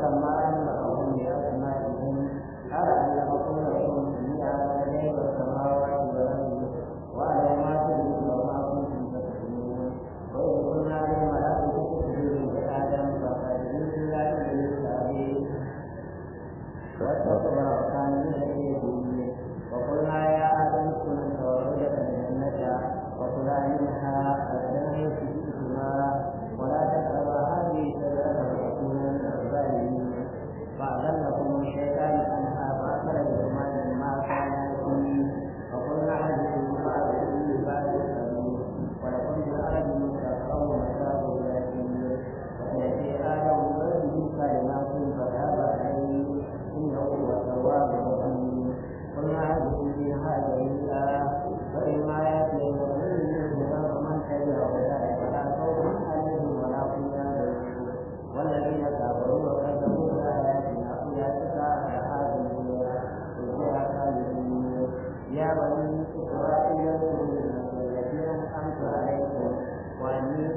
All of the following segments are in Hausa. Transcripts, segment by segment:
فلما أنبأهم بأسمائهم قال علمكم لكم جميع غيب السماوات والأرض وعلى ما تدركون وما كنتم تكتمون وإذ قلنا للملائكة اسجدوا لآدم فسجدوا إلا إبليس أبيه واستكبر وكان من الكافرين وقلنا يا آدم اسكن أنت وزوجك الجنة وكلا منها رغدا حيث شئتما ولا تقربا هذه الشجرة فتكونا من الظالمين فأذلكم الشيطان عنها فأخرجهما مما كانا فيه وقلنا اهبطوا بعضكم لبعض سبيل ولكم في الأرض مستقر ومتاع إلى حين وسيأتي آدم بربه كلمات فتاب عليه إنه هو التواب الرحيم قلنا اهبطوا فيها جميعا فإما يأتيكم مني هدى فمن تبع هداي فلا خوف عليهم ولا هم يحزنون والذين كفروا وكذبوا بآياتنا أولئك أصحاب النار هم فيها خالدون يا بني إسرائيل اذكروا نعمتي التي أنعمت عليكم وأني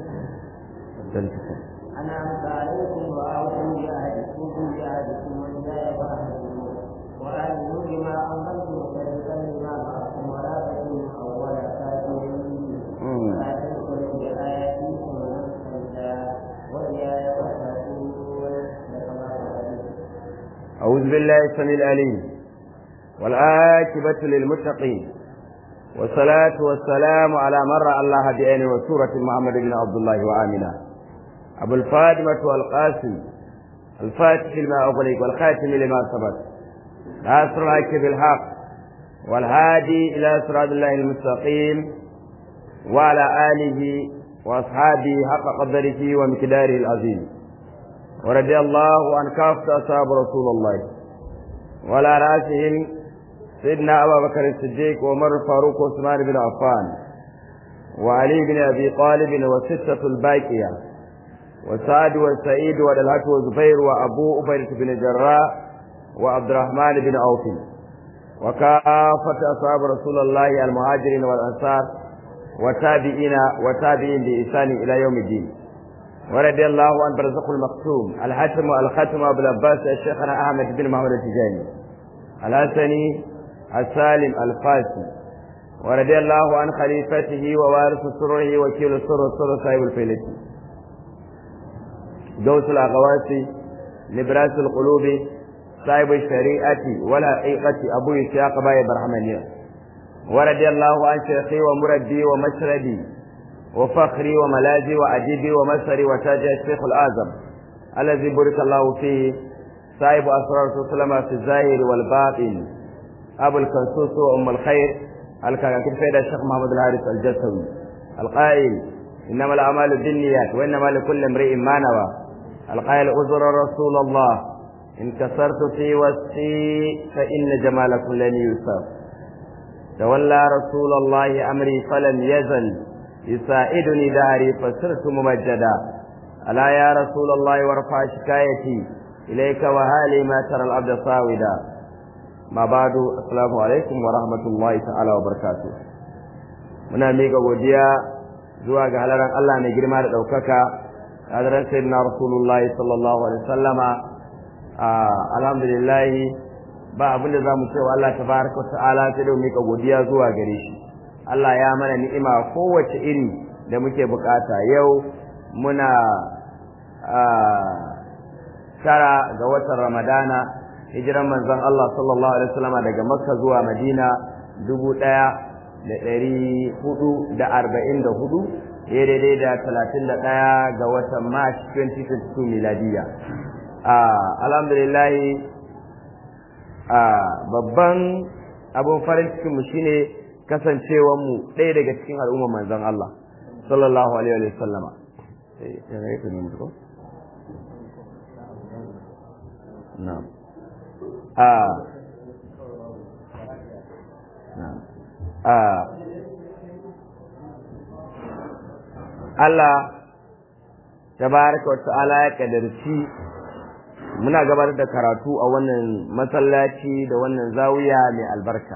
أنعمت عليكم وأوفوا بعهدكم بعهدكم وإياي فاعبدون وآمنوا بما أنزلت مصدقا لما معكم ولا تكونوا أول كافر ولا تدخلوا بآياتي ثمنا قليلا وإياي فاتقون أعوذ بالله السميع العليم والعاقبة للمتقين والصلاة والسلام على من رأى الله بعينه وسورة محمد بن عبد الله وآمنة أبو الفاطمة والقاسم الفاتح لما أغلق والخاتم لما سبق ناصر الحق بالحق والهادي إلى صراط الله المستقيم وعلى آله وأصحابه حق قدره ومقداره العظيم ورضي الله عن كافة أصحاب رسول الله وعلى رأسهم سيدنا أبا بكر الصديق وعمر الفاروق وعثمان بن عفان وعلي بن أبي طالب وستة الباقية وسعد وسعيد ودلهة وزبير وأبو أبيرة بن جراء وعبد الرحمن بن عوف وكافة أصحاب رسول الله المهاجرين والأنصار وتابعين وتابعين بإحسان إلى يوم الدين ورضي الله عن برزق المقسوم الحاتم الختم أبو العباس الشيخنا أحمد بن محمد التجاني الحسني السالم الفاسي ورضي الله عن خليفته ووارث سره وكيل السر السر صاحب الفيلتي دوس الأغواسي نبراس القلوب صاحب الشريعة والحقيقة أبو إسحاق باي برحمانية ورضي الله عن شيخي ومردي ومشردي وفخري وملاذي وأديبي ومسري وتاج الشيخ الأعظم الذي بارك الله فيه صاحب أسرار سلمة في الظاهر والباطن أبو الكنسوس وأم الخير الكاكين فيدا الشيخ محمد الحارث الجسوي القائل إنما الأعمال بالنيات وإنما لكل امرئ ما نوى القائل أزر رسول الله إن كسرت في وسطي فإن جمالكم لن يوسف تولى رسول الله أمري فلم يزل يساعدني دهري فصرت ممجدا ألا يا رسول الله وارفع شكايتي إليك وهالي ما ترى العبد صاودا ما بعد السلام عليكم ورحمة الله تعالى وبركاته muna miƙa godiya zuwa ga halaran Allah mai girma da ɗaukaka hadaran sayyidina rasulullahi sallallahu alaihi wasallama alhamdulillah ba abin da zamu cewa Allah tabaraka wa ta'ala sai da miƙa godiya zuwa gare shi Allah ya mana ni'ima kowace iri da muke bukata yau muna tara ga watan Ramadana hijiran manzon Allah sallallahu alaihi wasallama daga Makka zuwa Madina dubu ɗaya da ɗari hudu da arba'in da hudu daidai da talatin da ɗaya ga watan March 2022 miladiya. Alhamdulillah babban abin farin cikinmu shine kasancewanmu ɗaya daga cikin al'umma manzon Allah sallallahu alaihi wa sallama. Na'am. Na'am. Allah tabaraka wa ta'ala ya kadarci muna gabatar da karatu a wannan masallaci da wannan zawiya mai albarka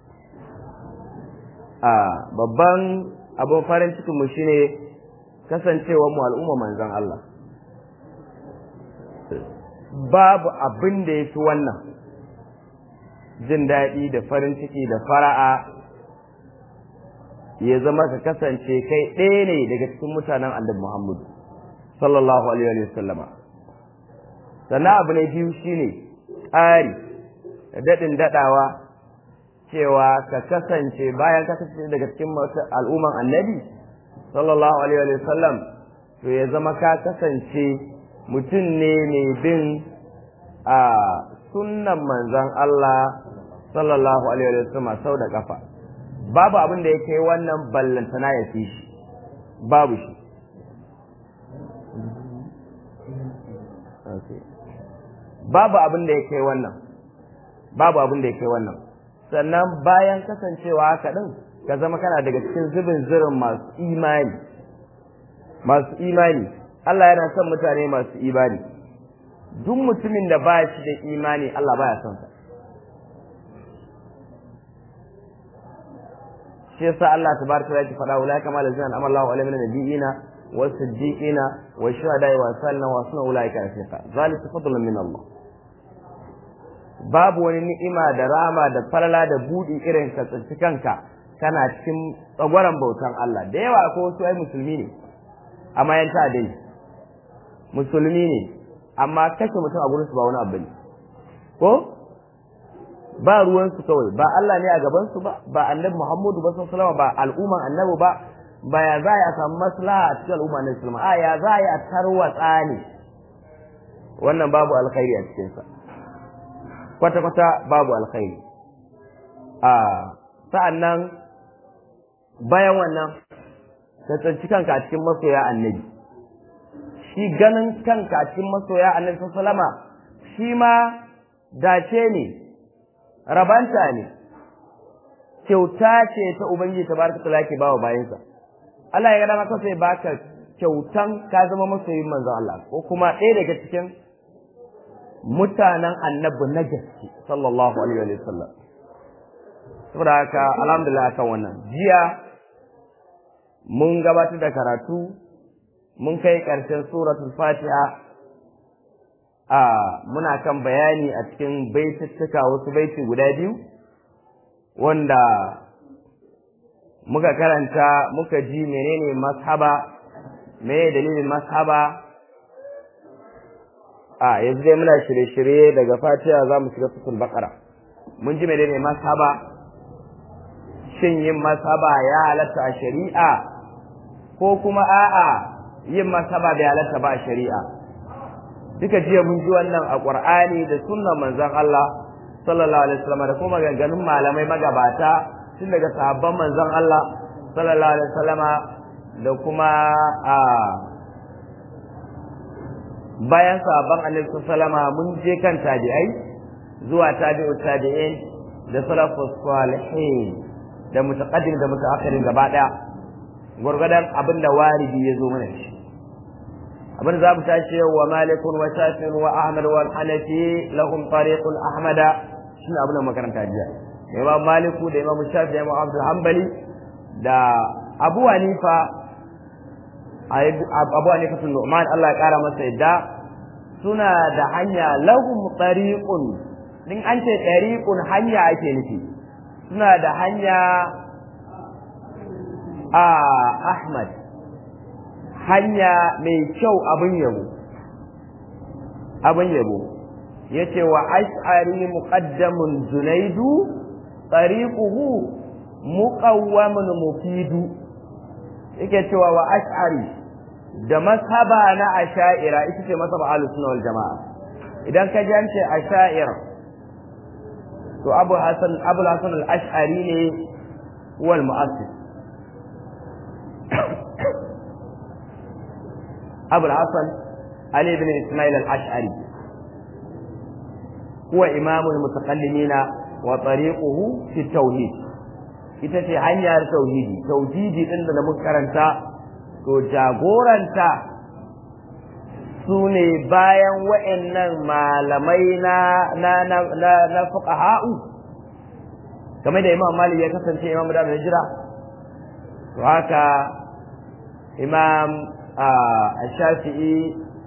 a babban abin farin cikinmu shine kasancewar mu al'umma manzon Allah babu abin da ya fi wannan jin daɗi da farin ciki da fara'a ya zama ka kasance kai ɗaya ne daga cikin mutanen annabi Muhammadu sallallahu alaihi wa sallama sannan abu na biyu shine ƙari da daɗin daɗawa cewa ka kasance bayan ka kasance daga cikin al'umman annabi sallallahu alaihi wa sallam to ya zama ka kasance mutum ne mai bin a sunnan manzon Allah sallallahu alaihi wa sallam sau da kafa babu abin da ya kai wannan ballantana ya fi shi babu shi babu abin da ya kai wannan babu abin da ya kai wannan sannan bayan kasancewa haka din ka zama kana daga cikin zubin zirin masu imani masu imani Allah yana son mutane masu imani duk mutumin da ba shi da imani Allah baya son sa shi yasa Allah tabaraka wa ta'ala faɗa ulai kama da zan amalla wa alamin nabiyina wa siddiqina wa shuhada wa sallan wa sunna ulai ka rafiqa zalika fadlun min Allah babu wani ni'ima da rama da falala da budi irin ka tsinci kanka kana cikin tsagwaron bautan Allah da yawa ko wasu ai musulmi ne amma yan ta dai musulmi ne amma kashe mutum a gurin su ba wani abu ne ko ba ruwansu kawai ba Allah ne a gabansu ba ba annabi Muhammadu ba sallallahu ba al'umman annabi ba ba ya za a samu maslaha a cikin al'umma na Islam a ya za a tarwatsa ne wannan babu alkhairi a cikin sa kwata kwata babu alkhairi a sa'annan bayan wannan ka tsanci kanka a cikin masoya annabi shi ganin kanka a cikin masoya annabi sallallahu shi ma dace ne rabanta ne kyauta ce ta ubangiji tabaraka taala yake bawa bayansa Allah ya ga dama sai baka kyautan ka zama masoyin manzon Allah ko kuma ɗaya daga cikin mutanen annabi na gaske sallallahu alaihi wa sallam saboda haka alhamdulillah kan wannan jiya mun gabatar da karatu mun kai ƙarshen suratul fatiha a muna kan bayani a cikin baituttuka wasu baiti guda biyu wanda muka karanta muka ji menene mashaba meye dalilin mashaba a yanzu dai muna shirye-shirye daga fatiha za mu shiga sutul bakara mun ji menene mashaba shin yin mashaba ya halatta a shari'a ko kuma a'a yin mashaba bai halatta ba a shari'a duka jiya mun ji wannan a Qur'ani da sunnan manzon Allah sallallahu alaihi wasallam da kuma maganganun malamai magabata tun daga sahabban manzon Allah sallallahu alaihi wasallam da kuma a bayan sahabban Annabi sallallahu mun je kan tabi'ai zuwa tabi'u tabi'in da salafus salihin da mutaqaddim da mutaakhirin gaba daya gurgurdan abinda waridi ya zo mana shi abin za mu tashi wa malikun wa shafin wa ahmad wa hanafi lahum tariqun ahmada shine abin da makaranta jiya imam maliku da imam shafi da imam abdul hanbali da abu hanifa abu hanifa sun nu'man Allah ya kara masa yadda suna da hanya lahum tariqun din an ce tariqun hanya ake nufi suna da hanya a ahmad hanya mai kyau abin yabo abin yabo yace wa ash'ari muqaddamun junaidu tariquhu muqawwamun mufidu yake cewa wa ash'ari da mashaba na asha'ira ita ce mashaba ahlus sunna wal jamaa idan ka jance asha'ira to abu hasan abu hasan al ash'ari ne wal mu'assis أبو الحسن علي بن إسماعيل الأشعري هو إمام المتكلمين وطريقه في التوحيد ita ce hanyar tauhidi tauhidi din da muka karanta to jagoranta su ne bayan wa'annan malamai na na na na, na fuqaha'u kamar da Imam Malik ya kasance Imam da Hijra to haka Imam الشافعي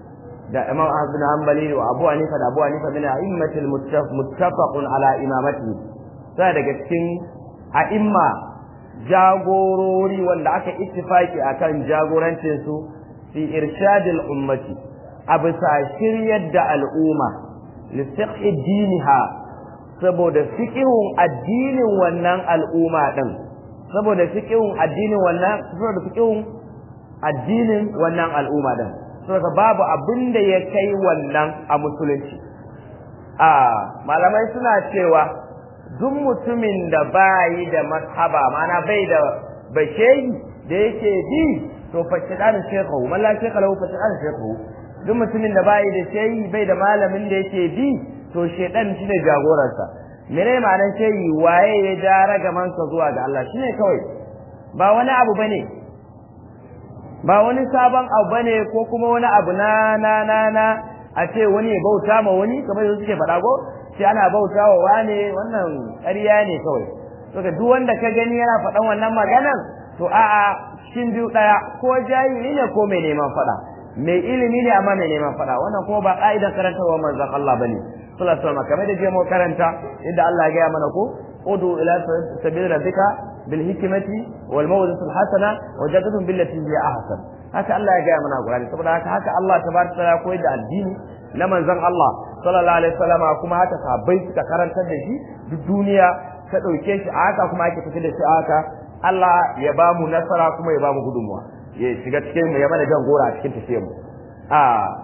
da Imam Ahmad bin Hanbali wa Abu Hanifa da Abu Hanifa min a'immatil muttafaqun ala imamati sai daga cikin a'imma jagorori wanda aka ittifaki akan jagorancin su fi irshadil ummati a bisa shiryar da al'umma li fiqhi diniha saboda fiqhun addinin wannan al'umma din saboda fiqhun addinin wannan saboda fiqhun addinin wannan al'umma din saboda babu abin da ya kai wannan a musulunci a malamai suna cewa duk mutumin da bayi da mashaba mana bai da bashehi da yake bi to fa shidan shekhu man la shekha lahu fa shidan shekhu duk mutumin da bayi da shehi bai da malamin da yake bi to shedan shine jagoransa mene ma'anar shehi waye ya ja ragamansa zuwa ga Allah shine kawai ba wani abu bane ba wani sabon abu bane ko kuma wani abu na na na na a ce wani ya bauta ma wani kamar yadda suke faɗa ko sai ana bauta wa wane wannan ƙarya ne kawai saboda duk wanda ka gani yana faɗan wannan maganan to a'a cikin biyu ɗaya ko jahili ne ko mai neman faɗa mai ilimi ne amma mai neman faɗa wannan kuma ba ƙa'idan karantarwa manzon Allah bane sallallahu alaihi wasallam kamar da je mu karanta yadda Allah ya gaya mana ko udu ila sabil rabbika bil hikmati wal mawdati al hasana wajadatuhum billati hiya ahsan haka Allah ya gaya mana Qur'ani saboda haka haka Allah tabaraka taala koyar da addini na manzon Allah sallallahu alaihi wasallam kuma haka sahabbai suka karantar da shi duk duniya ta dauke shi haka kuma ake tafi da shi haka Allah ya ba mu nasara kuma ya ba mu gudunmuwa ya shiga cikin mu ya mana jan gora a cikin tafiyar mu a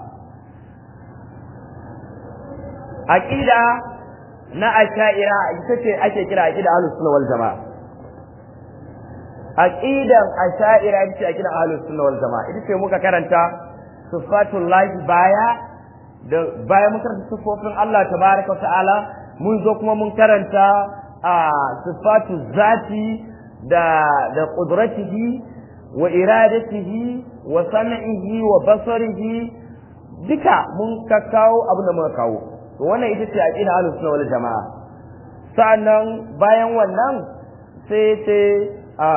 aqida na asha'ira ita ce ake kira aqida ahlus sunna wal jamaa aqidan asha'ira ita ce aqida ahlus sunna wal jamaa ita ce muka karanta sifatul lahi baya da baya muka karanta sifofin Allah tabaraka wa ta'ala mun zo kuma mun karanta a sifatul zati da da qudratihi wa iradatihi wa sam'ihi wa basarihi duka mun kakkawo abin da muka kawo to wannan ita ce aqida ahlus sunna wal jamaa sa'annan bayan wannan sai sai a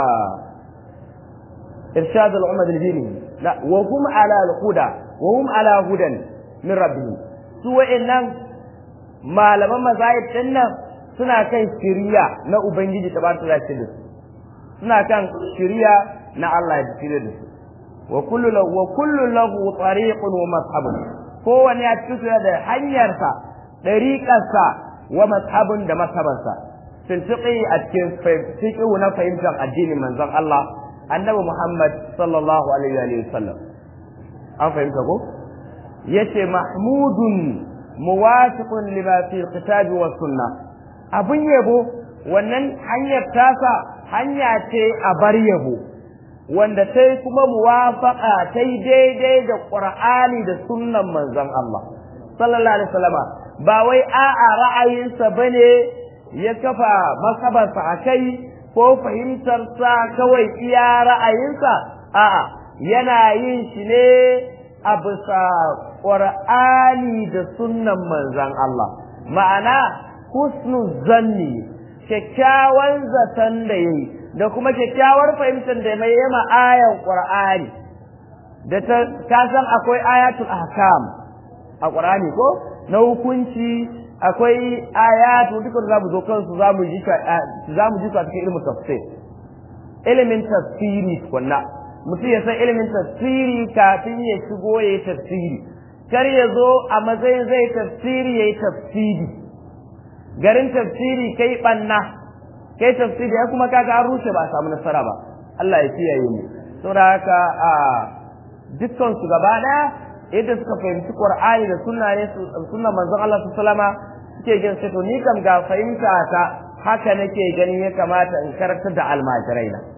irshad al umma bil dini la wa hum ala al huda wa hum ala hudan min rabbihim su wa'annan malaman mazahib din nan suna kan shiriya na ubangiji tabaraka wa ta'ala suna kan shiriya na Allah ya shirya da su wa kullu lahu wa kullu lahu tariqun wa mashabun kowanne a cikin da hanyarsa ɗariƙarsa wa mashabun da mashabansa sun fiƙi a cikin fiƙi na fahimtar addinin manzon Allah annabi Muhammad sallallahu alaihi wa sallam an fahimta ko yace mahmudun muwafiqun lima fi kitabi wa sunna abun yabo wannan hanyar tasa hanya ce a bar yabo wanda sai kuma muwafaqa tai daidai da Qur'ani da sunnan manzon Allah sallallahu alaihi wasallama ba wai a'a ra'ayinsa bane ya kafa masabarsa a kai ko fahimtarsa kawai iya ra'ayinsa a'a yana yin shi ne a bisa ƙur'ani da sunnan manzan Allah ma'ana husnu zanni kyakkyawan zaton da yayi da kuma kyakkyawar fahimtar da mai yama ayan ƙur'ani da ta san akwai ayatul ahkam a ƙur'ani ko na hukunci akwai ayatu duka za mu zo kansu za mu ji za mu ji su a cikin ilimin tafsir ilimin tafsiri kunna mutum ya san ilimin tafsiri kafin ya shigo ya yi tafsiri kar ya zo a matsayin zai tafsiri ya yi tafsiri garin tafsiri kai banna kai tafsiri ya kuma kaga an rushe ba a samu nasara ba Allah ya kiyaye mu saboda haka a dukkan su gaba daya yadda suka fahimci Qur'ani da sunna ne sunnan manzon Allah sallama suke jin sai to ni kam ga fahimta ta haka nake ganin ya kamata in karantar da almajirai na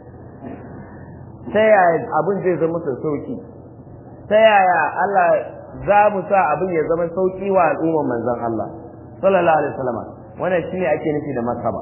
ta yaya abin zai zama musu sauki ta yaya Allah za mu sa abin ya zama sauki wa al'umman manzon Allah sallallahu alaihi wasallam wannan shine ake nufi da masaba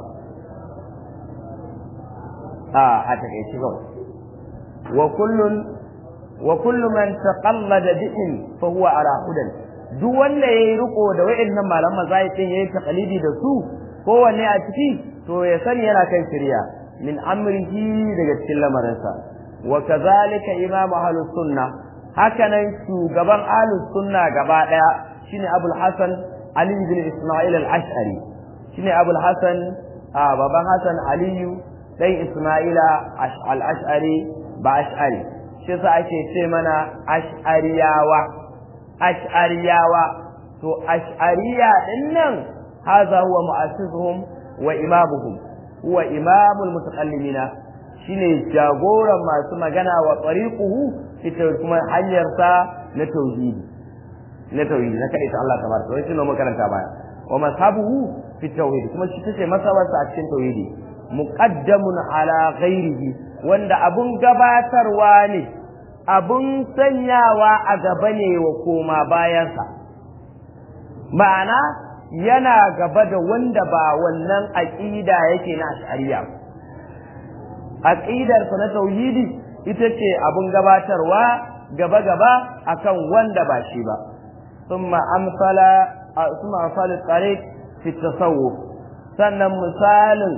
a a takeici kawai wa kullun wa kullu man taqallada bihim fa huwa ala hudan duk wanda yayi riko da wayannan malaman mazahibin yayi taqalidi da su kowanne a ciki to ya sani yana kan shirya min amrihi daga cikin lamarinsa wa kazalika imam ahlus sunna hakanan shugaban ahlus sunna gaba daya shine abul hasan ali bin isma'il al-ash'ari shine abul hasan baban hasan aliyu dan isma'ila al-ash'ari ba ash'ari shi yasa ake ce mana ash'ariyawa ash'ariyawa to ash'ariya din nan hadha huwa mu'assisuhum wa imamuhum huwa imamul mutakallimina shine jagoran masu magana wa tariquhu ita kuma hanyar sa na tauhidi na tauhidi na kai ta Allah tabaraka wa ta'ala makaranta baya wa mashabuhu fi tauhid kuma shi take masabarsa a cikin tauhidi muqaddamun ala ghairihi wanda abun gabatarwa ne abun sanyawa a gaba ne wa koma bayansa ma'ana yana gaba da wanda ba wannan aqida yake na ash'ariya aqidar sa na tauhidi ita ce abun gabatarwa gaba gaba akan wanda ba shi ba thumma amsala thumma amsala tariq fi tasawuf sannan misalin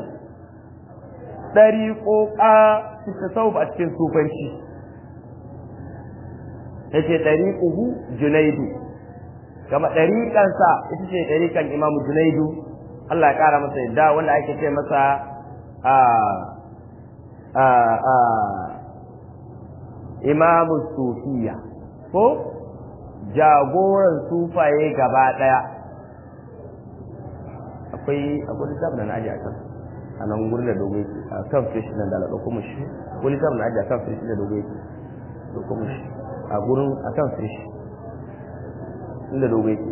ɗariƙoƙa fi tasawuf a cikin sufanci yace ɗariƙuhu junaidu kama ɗariƙansa ita ce ɗariƙan imamu junaidu Allah ya ƙara masa yadda wanda ake ce masa a a a imamu sufiya ko jagoran sufaye gaba ɗaya akwai akwai littafin da na ajiye a kan a nan gurin da dogo yake a kan fish nan da alaɗa kuma shi akwai littafin da ajiye a kan fish da dogo yake da kuma shi a gurin a kan fish inda dogo yake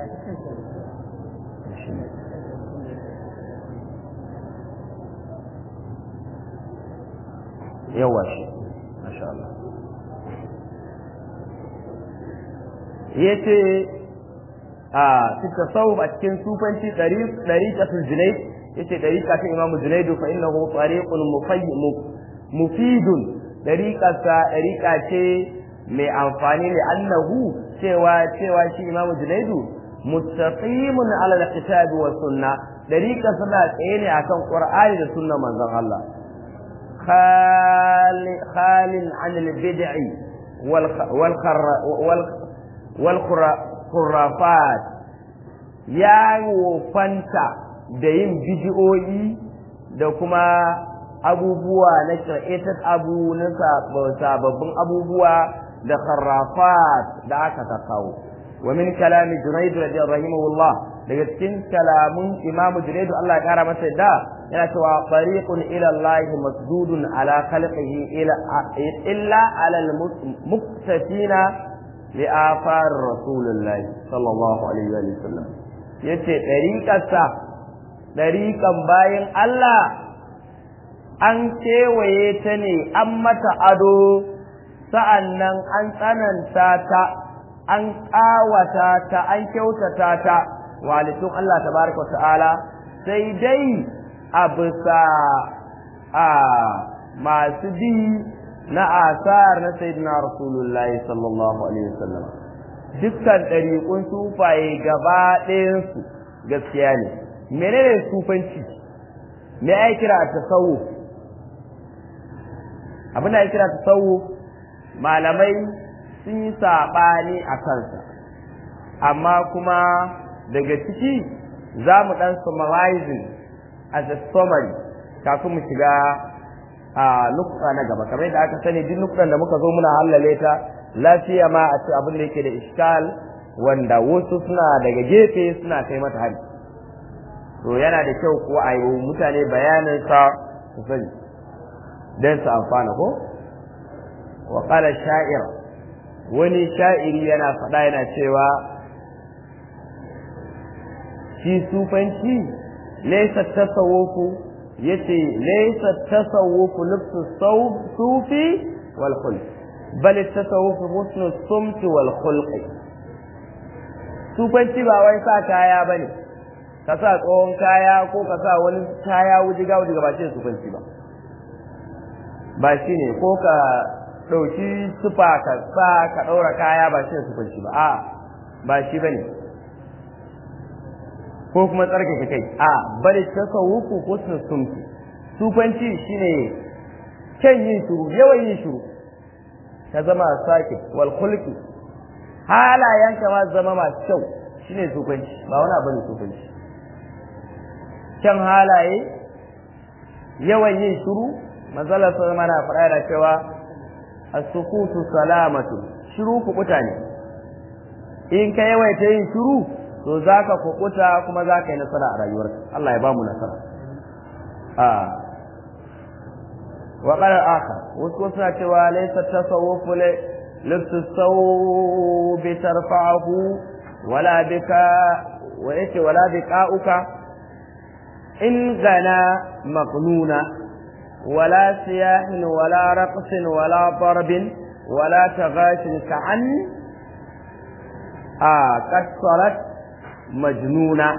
yawa shi masha Allah yace a tasawuf a cikin sufanci dariqatul junayd yace dariqa ta imamu junaidu fa innahu tariqun mufidun dariqasa dariqa ce mai amfani ne annahu cewa cewa shi imamu junaidu mustaqimun ala alkitabi wa sunna dariqa suna tsaye ne akan qur'ani da sunna manzon Allah khalin an albid'i wal wal wal khurafat ya wofanta da yin bidiyoyi da kuma abubuwa na shir'atat abu na sababbin abubuwa da kharrafat da aka kawo wa min kalami junayd radiyallahu rahimahullah daga cikin kalamun imam junayd Allah ya kara masa da yana cewa tariqun ila Allah masdudun ala khalqihi ila illa ala al-muqtatina li afar rasulullahi sallallahu alaihi wa sallam yace dariqarsa dariqan bayin Allah an kewaye ta ne an mata ado sa'annan an tsananta ta an ƙawata ta an kyautata ta walitun Allah tabaraka ta'ala sai dai a bisa a masu bi na asar na sayyidina rasulullahi sallallahu alaihi wasallam dukkan ɗariƙun sufaye gaba ɗayansu gaskiya ne menene sufanci me ai kira tasawuf abin da ya kira tasawuf malamai sun yi saɓani a kansa amma kuma daga ciki za mu ɗan summarizing as a summary kafin mu shiga a nukta na gaba kamar yadda aka sani duk nuktan da muka zo muna hallale ta lafiya ma a ce abin da yake da iskal wanda wasu suna daga gefe suna kai mata hari to yana da kyau kuwa a yi mutane bayanin sa su sani don su amfana ko wa qala sha'ir wani sha'iri yana faɗa yana cewa shi sufanci laysa tasawufu yace laysa tasawufu lubsu sufi wal khulq bal tasawufu husnu sumt wal khulq sufanci ba wai sa kaya bane ka sa tsohon kaya ko ka sa wani kaya wujiga wujiga ba shi sufanci ba ba shi ne ko ka ɗauki sufa ka sa ka ɗaura kaya ba shi ne sufanci ba a ba shi ba ne ko kuma tsarkake kai a bari tasawufu ko sumti sufanci shine kyan yin shuru yawan yin shuru ka zama sakit wal khulqi halayenka ma zama masu kyau shine sufanci ba wani abu ne sufanci kyan halaye yawan yin shiru manzala sun mana faɗa da cewa as-sukutu salamatu shiru ku ne in ka yawaita yin shiru to zaka kukuta kuma zaka yi nasara a rayuwarka Allah ya ba mu nasara a wa qala akhar wasu suna cewa laysa tasawwufu لبس الثوب ترفعه ولا بكاء وإيش ولا بكاؤك إن غنى مقنونا ولا سياح ولا رقص ولا ضرب ولا تغاش كعن آه قد صارت مجنونة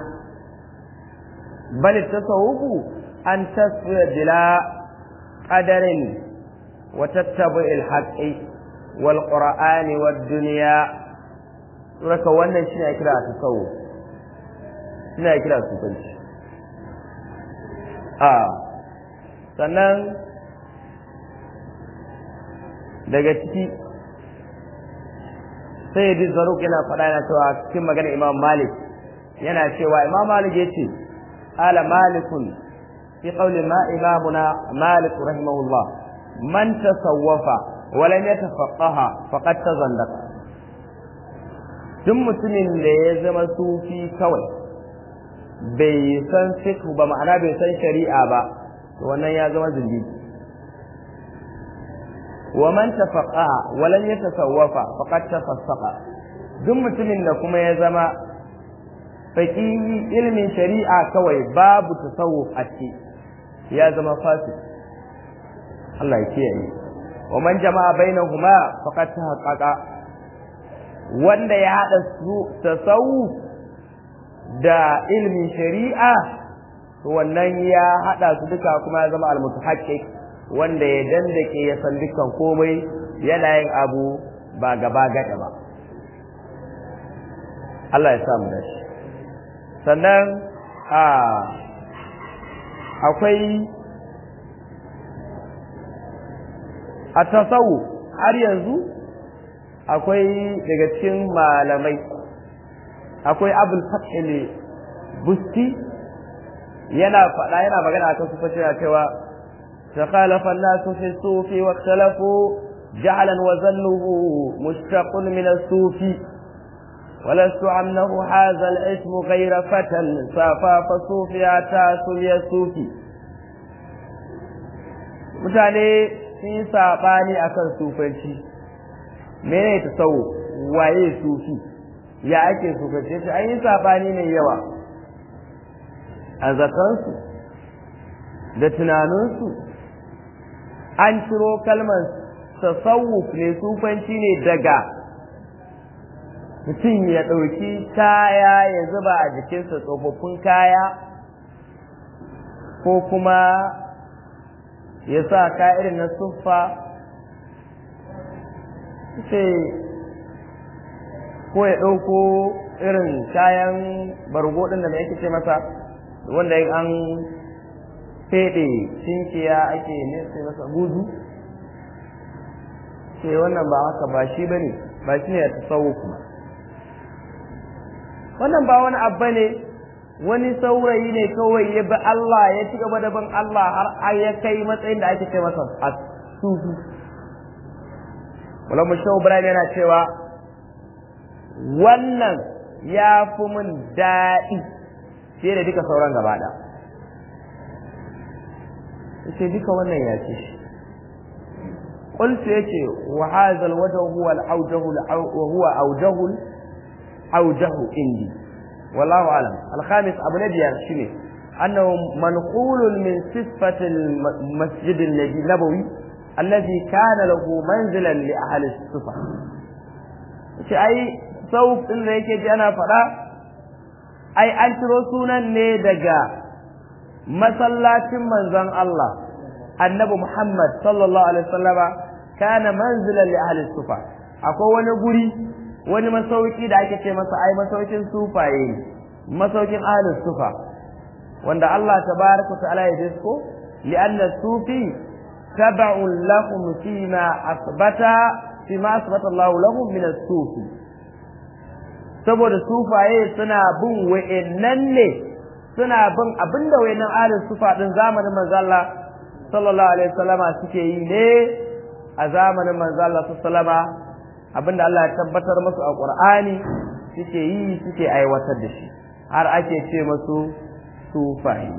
بل التصوف أن تصفي بلا قدر وتتبع الحق والقرآن والدنيا raka wannan shi ne kira ta tsawo shi ne kira sufanci a sannan daga ciki sai yadda zaruk yana faɗa yana cewa cikin magana imam malik yana cewa imam malik ya ce ala malikun fi qawli ma imamuna malik rahimahullah man tasawwafa wa lam yatafaqaha faqad tazandaqa duk mutumin da ya zama sufi kawai bai san fiqh ba ma'ana bai san shari'a ba to wannan ya zama zindigi wa man tafaqaha wa lam yatasawwafa faqad tafassaqa duk mutumin da kuma ya zama faqihi ilmin shari'a kawai babu tasawuf a ciki ya zama fasik Allah ya kiyaye wa man jama'a bainahuma faqad tahaqqaqa wanda ya haɗa su tasawuf da ilmin shari'a wannan ya haɗa su duka kuma ya zama almutahaqqiq wanda ya dandake ya san dukkan komai yana yin abu ba gaba gada ba Allah ya samu dashi sannan a akwai a tasawuf har yanzu akwai daga cikin malamai akwai abul fathil busti yana faɗa yana magana akan su fashe cewa تخالف الناس في الصوف واختلفوا جعلا وزنه مشتق من الصوف ولست عنه هذا الاسم غير فتى صافا فصوف أتى سمي الصوف mutane sun yi saɓani akan sufanci mene ta sau waye sufi ya ake sufanci shi an yi saɓani mai yawa a zakansu da tunaninsu an ciro kalmar tasawuf ne sufanci ne daga mutum ya ɗauki kaya ya zuba a jikinsa tsofaffin kaya ko kuma ya sa ka irin na suffa sai ko ya ɗauko irin kayan bargo ɗin da mai ake ce masa wanda an feɗe cinkiya ake nesa masa guzu ce wannan ba haka ba shi ba ne ba shi ne a tasawo kuma wannan ba wani abba ne wani saurayi ne kawai ya bi Allah ya ci gaba da bin Allah har ya kai matsayin da ake ce masa a sufi wala mushau Ibrahim yana cewa wannan ya fi mun daɗi fiye da duka sauran gaba ɗaya yace duka wannan ya ce shi qultu yace wa hadha alwajh huwa alawjah wa huwa awjah awjah indi wallahu alam alkhamis abu nabiyar shine annahu manqul min sifati almasjid an-nabawi alladhi kana lahu manzilan li ahli as-sufa yace ai sauf din da yake ji ana faɗa ai an ciro sunan ne daga masallacin manzon Allah annabi Muhammad sallallahu alaihi wasallama kana manzilan li ahli sufa akwai wani guri wani masauki da ake ce masa ai masaukin sufaye masaukin ahli sufa wanda Allah tabaraka ta'ala ya disko li anna sufi tab'un lahum fima asbata fi ma asbatallahu lahum min as-sufi saboda sufaye suna bin wa'annan ne suna bin abinda wa'annan ahlus sufa din zamanin manzo Allah sallallahu alaihi wasallama suke yi ne a zamanin manzo Allah sallama abinda Allah ya tabbatar musu a Qur'ani suke yi suke aiwatar da shi har ake ce musu sufaye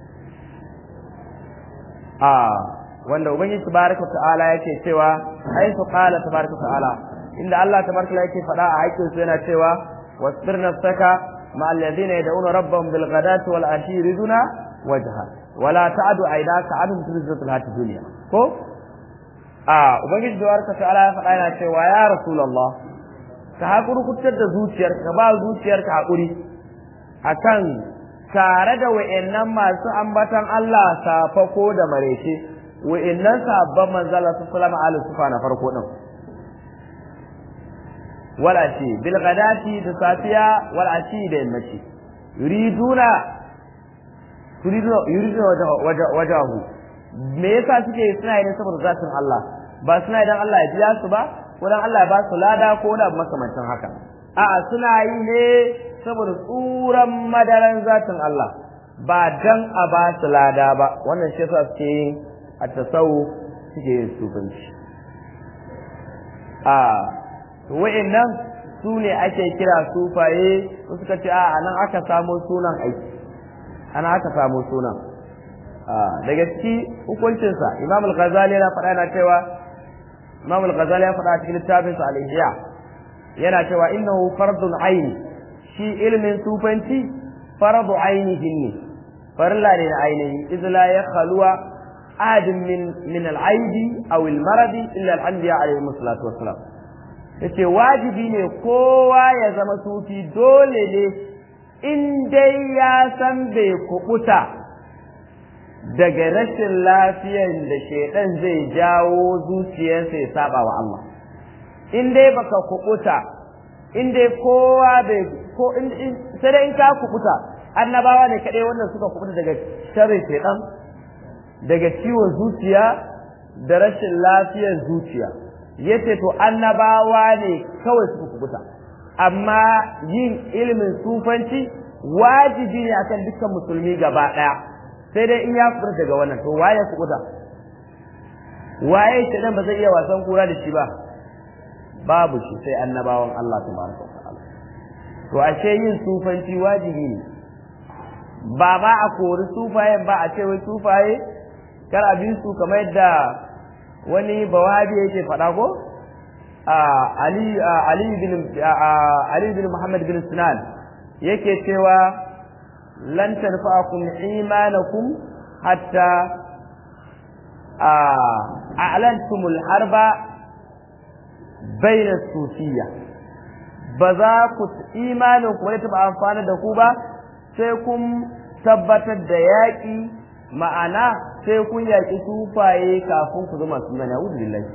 a wanda ubangiji tabaraka ta'ala yake cewa ai su qala tabaraka ta'ala inda Allah tabaraka yake faɗa a aikin su yana cewa wasbir nafsaka ma alladhina yad'una rabbahum bil ghadati wal ashi yuriduna wajha wala ta'du aynaka anhum tuzzatul hati dunya ko a ubangiji tabaraka ta'ala ya faɗa yana cewa ya rasulullah ka hakuri kutar da zuciyarka ba zuciyarka hakuri akan tare da wa'annan masu ambatan Allah safako da marece wa'annan sabban manzala su salama ala sufa na farko din wal ashi bil ghadati da safiya wal ashi da yammaci yuriduna yuriduna yuriduna wajahu me yasa suke suna yin saboda zatin Allah ba suna idan Allah ya biya su ba ko dan Allah ya ba su lada ko da makamancin haka a'a suna yi ne saboda tsuran madaran zatin Allah ba dan a ba su lada ba wannan shi yasa suke yin a tasawu suke yin sufanci a wa'annan su ne ake kira sufaye suka ce a nan aka samo sunan aiki ana aka samo sunan daga ciki hukuncinsa imam al-ghazali yana faɗa yana cewa imam al-ghazali ya faɗa cikin littafinsa al-ihya yana cewa innahu fardun aini shi ilmin sufanci faradu ainihin ne farilla ne na ainihi izla ya khaluwa adin min min al-aibi aw al-maradi illa al-anbiya alayhi salatu wassalam yace wajibi ne kowa ya zama sufi dole ne in dai ya san bai kubuta daga rashin lafiyar da shaidan zai jawo zuciyarsa ya saba wa Allah in dai baka kubuta in dai kowa bai ko sai dai in ka kubuta annabawa ne kadai wannan suka kubuta daga sharrin shaidan daga ciwon zuciya da rashin lafiyar zuciya yace to annabawa ne kawai suka kubuta amma yin ilimin sufanci wajibi ne akan dukkan musulmi gaba daya sai dai in ya fita daga wannan to waye kubuta waye shaidan ba zai iya wasan kura da shi ba babu shi sai annabawan Allah tabaraka wa ta'ala to ashe yin sufanci wajibi ne ba ba a kori sufayen ba a ce wai sufaye kar a bi su kamar yadda wani bawabi yake faɗa ko Ali Ali bin Ali bin Muhammad bin Sinan yake cewa lan tanfa'akum imanakum hatta a'lantumul harba bayna sufiyya ba za ku imanin ku wani taɓa amfana da ku ba sai kun tabbatar da yaƙi ma'ana sai kun yaƙi sufaye kafin ku zama su mana a'udhu billahi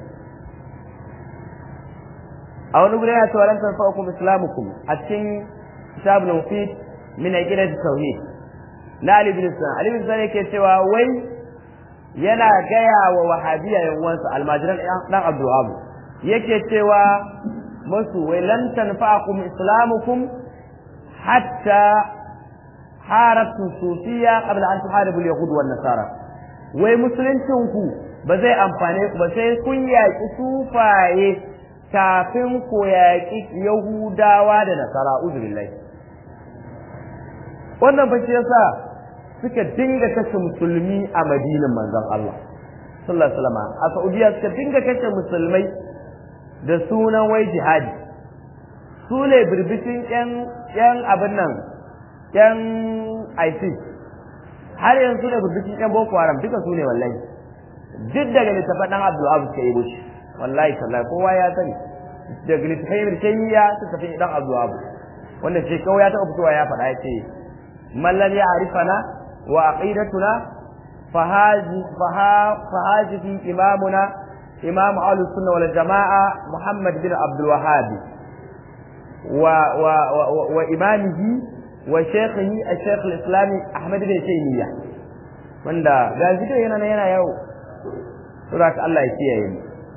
a wani gure ya cewa lan tanfa'ukum islamukum a cikin kitabul mufid min aqidat tauhid na Ali bin Sa'd Ali bin Sa'd yake cewa wai yana gaya wa wahabiya yan uwansa almajiran dan Abdul Wahab yake cewa musu wai lan tanfa'akum islamukum hatta harabtu sufiya qabla an tuharibu al-yahud wan nasara wai musuluncin ku ba zai amfane ku ba sai kun yaki sufaye kafin ku yaki yahudawa da nasara uzubillahi wannan ba shi yasa suka dinga kashe musulmi a madinan manzon Allah sallallahu alaihi wasallam a Saudiya suka dinga kashe musulmai da sunan wai jihadi su ne birbishin yan yan abin nan yan ISIS har yanzu ne birbishin yan Boko Haram duka su ne wallahi duk daga littafin dan Abdul Abu suka yi shi wallahi sallahi kowa ya sani daga littafin Taymiya suka fi dan Abdul Abu wanda ce kawai ya taɓa fitowa ya faɗa ya ce man lam ya'rifana wa aqidatuna fahaji fahaji imamuna imam ahlus sunna wal jamaa muhammad bin abdul wahhab wa wa wa imamihi wa shaykhihi al-shaykh al-islami ahmad bin taymiyyah wanda ga zido yana yana yawo saboda Allah ya kiyaye mu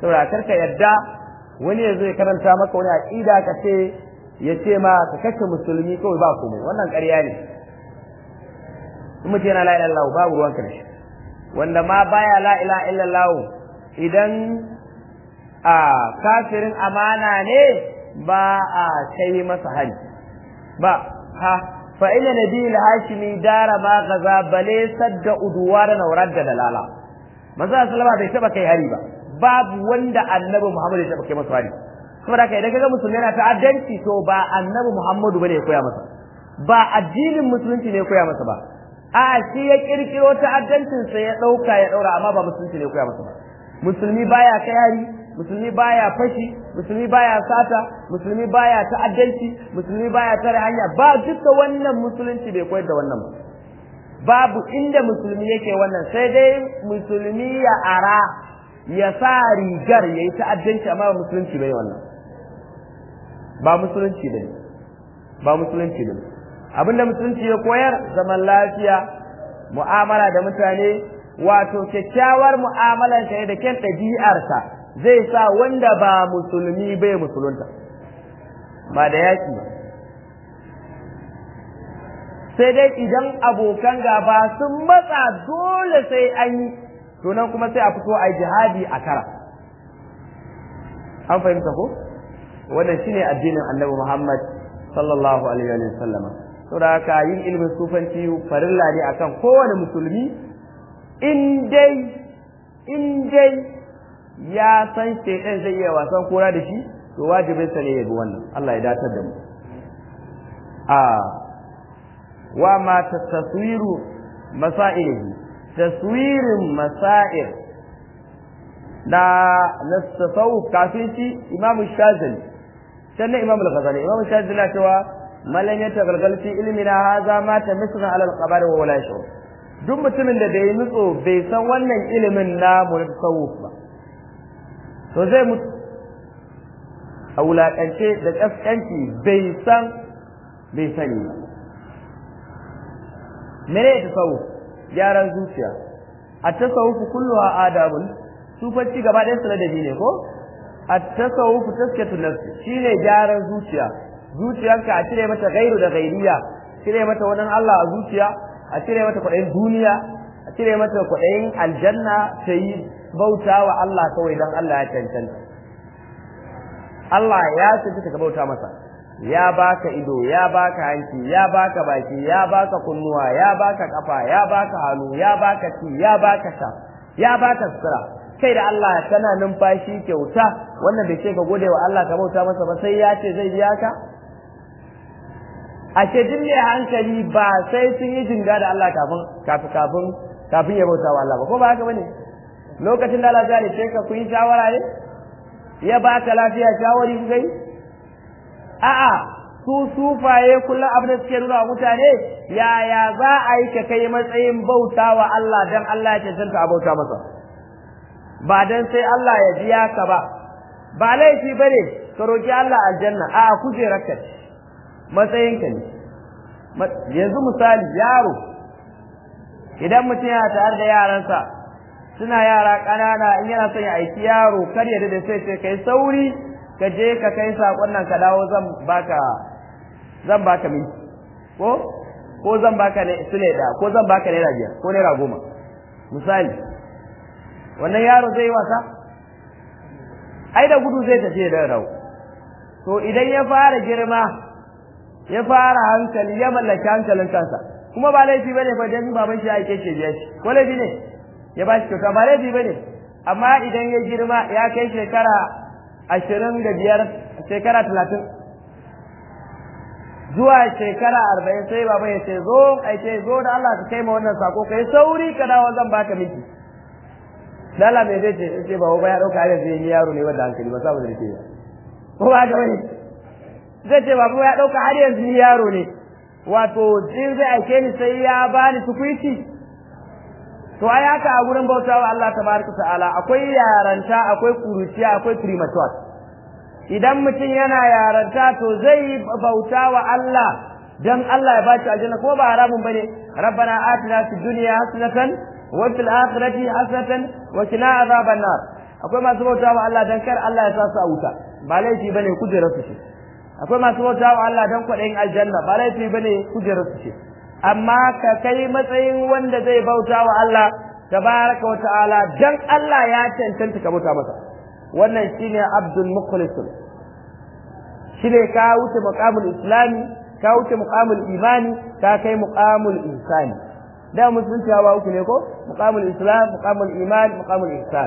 saboda karka yadda wani ya zo ya karanta maka wani aqida ka ce ya ce ma ka kashe musulmi kawai ba komai wannan ƙarya ne in mutum yana la ilaha illallah babu ruwanka da shi wanda ma baya la ilaha illallah idan a kafirin amana ne ba a kai masa hari ba ha fa ina nabiyul hashimi dara ma gaza bale sadda uduwara na warar da dalala manzo sallama bai taba kai hari ba babu wanda annabi muhammad ya taba kai masa hari saboda kai idan kaga musulmi yana ta'addanci to ba annabi muhammadu bane ya koya masa ba addinin musulunci ne ya koya masa ba a shi ya kirkiro ta'addancin sa ya dauka ya daura amma ba musulunci ne ya koya masa ba musulmi baya kai hari musulmi baya fashi musulmi baya sata musulmi baya ta'addanci musulmi baya tare hanya ba duka wannan musulunci bai koyar da wannan ba babu inda musulmi yake wannan sai dai musulmi ya ara ya sa rigar yayi ta'addanci amma musulunci bai wannan ba musulunci bane ba musulunci bane abinda musulunci ya koyar zaman lafiya mu'amala da mutane wato kyakkyawar mu'amalar ka da kyan ɗabi'arsa zai sa wanda ba musulmi bai musulunta ba da yaki ba sai dai idan abokan gaba sun matsa dole sai an yi to nan kuma sai a fito a jihadi a kara an fahimta ko wannan shine addinin annabi Muhammad sallallahu alaihi wa sallama saboda haka yin ilimin sufanci farilla ne akan kowane musulmi in dai in dai ya san shaidan zai iya wasan kora da shi to wajibin sa ne ya bi wannan Allah ya datar da mu a wa ma taswiru masailihi taswirin masail da na tasawuf kafin shi Imam Shazali sannan Imam Al-Ghazali Imam Shazali na cewa malan ya tagalgal fi ilmina haza ma ta misra ala al-qabar wa wala shur duk mutumin da bai nutso bai san wannan ilimin namu na tasawuf ba to zai mutu a wulaƙance da ƙasƙanci bai san bai sani ba mene ya tasawuf gyaran zuciya a tasawuf kullu a adabun sufanci gaba ɗayan su ladabi ne ko a tasawuf taskatu nafsi shine gyaran zuciya zuciyarka a cire mata gairu da gairiya cire mata wani Allah a zuciya a cire mata kwaɗayin duniya a cire mata kwaɗayin aljanna ta yi bauta wa Allah kawai don Allah ya cancanta. Allah ya cancanta ka bauta masa, ya baka ido, ya baka hanci, ya baka baki, ya baka kunnuwa, ya baka kafa, ya baka hannu, ya baka ci, ya baka sha, ya baka sutura. Kai da Allah kana numfashi kyauta, wannan bai ce ka gode wa Allah ka bauta masa ba sai ya ce zai biya ka? Ashe duk mai hankali ba sai sun yi jinga da Allah kafin kafin kafin ya bauta wa Allah ba ko ba haka bane? lokacin da Allah zai ce ka ku yi shawara ne ya ba ka lafiya shawari ku kai a'a su sufaye kullum abin da suke nuna wa mutane yaya za a yi ka kai matsayin bauta wa Allah dan Allah ya cancanta a bauta masa ba dan sai Allah ya biya ka ba ba laifi bane ka roki Allah aljanna a'a kujerarka matsayinka ne yanzu misali yaro idan mutum yana tare da yaransa suna yara ƙanana in yana son ya aiki yaro kar ya da sai sai kai sauri ka je ka kai sakon nan ka dawo zan baka zan baka minti ko ko zan baka ne sule da ko zan baka naira biyar ko naira goma misali wannan yaro zai yi wasa ai da gudu zai tafi da rawo to idan ya fara girma ya fara hankali ya mallaki hankalin kansa kuma ba laifi bane fa dan baban shi ya aike shi biya shi ko laifi ne ya ba shi kyauta ba laifi ba ne amma idan ya girma ya kai shekara ashirin da biyar shekara talatin zuwa shekara arba'in sai baba ya ce zo ai ce zo da Allah ka kai ma wannan sako kai sauri ka dawo zan baka miki lala mai zai ce ce baba ba ya dauka har yanzu ni yaro ne wanda hankali ba saboda da ke ko ba ga wani zai ce baba ya dauka har yanzu ni yaro ne wato in zai aike ni sai ya bani tukuiti to ai haka a gurin bautawa Allah tabaraka ta'ala akwai yaranta akwai kuruciya akwai premature idan mutum yana yaranta to zai bautawa Allah dan Allah ya bashi aljanna kuma ba haramun bane rabbana atina fid dunya hasanatan wa fil akhirati hasanatan wa qina azaban nar akwai masu bauta wa Allah dan kar Allah ya sa su a wuta ba laifi bane kujerar su ce akwai masu bauta wa Allah dan kwaɗayin aljanna ba laifi bane kujerar su ce amma ka kai matsayin wanda zai bauta wa Allah tabaraka wa ta'ala dan Allah ya cancanta ka bauta masa wannan shine abdul mukhlisun shine ka wuce muqamul islami ka wuce muqamul imani ka kai muqamul insani da musulunci hawa uku ne ko muqamul islam muqamul iman muqamul ihsan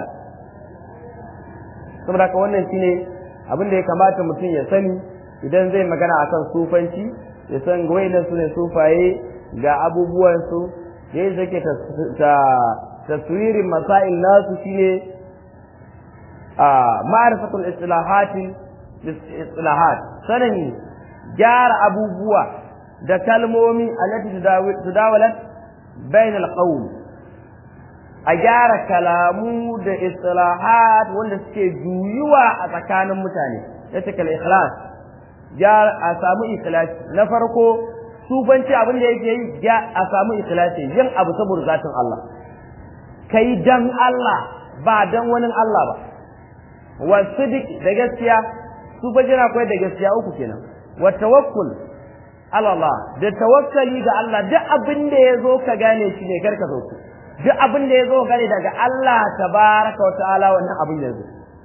saboda ka wannan shine abin da ya kamata mutum ya sani idan zai magana akan sufanci ya san wayannan su ne sufaye ga abubuwan su da yadda ke ta taswirin masail nasu shine a ma'rifatul istilahati istilahat sanin gyara abubuwa da kalmomi allati tudawalat bain alqawl a gyara kalamu da istilahat wanda suke juyuwa a tsakanin mutane ya ce kal ikhlas a samu ikhlas na farko sufanci abin da yake yi a samu ikhlasi yin abu saboda zatin Allah kai dan Allah ba dan wani Allah ba wa sidiq da gaskiya sufanci na koyar da gaskiya uku kenan wa tawakkul ala Allah da tawakkali ga Allah duk abin da ya zo ka gane shi ne karka zo duk abin da ya zo gane daga Allah tabaraka wa ta'ala wannan abin ya zo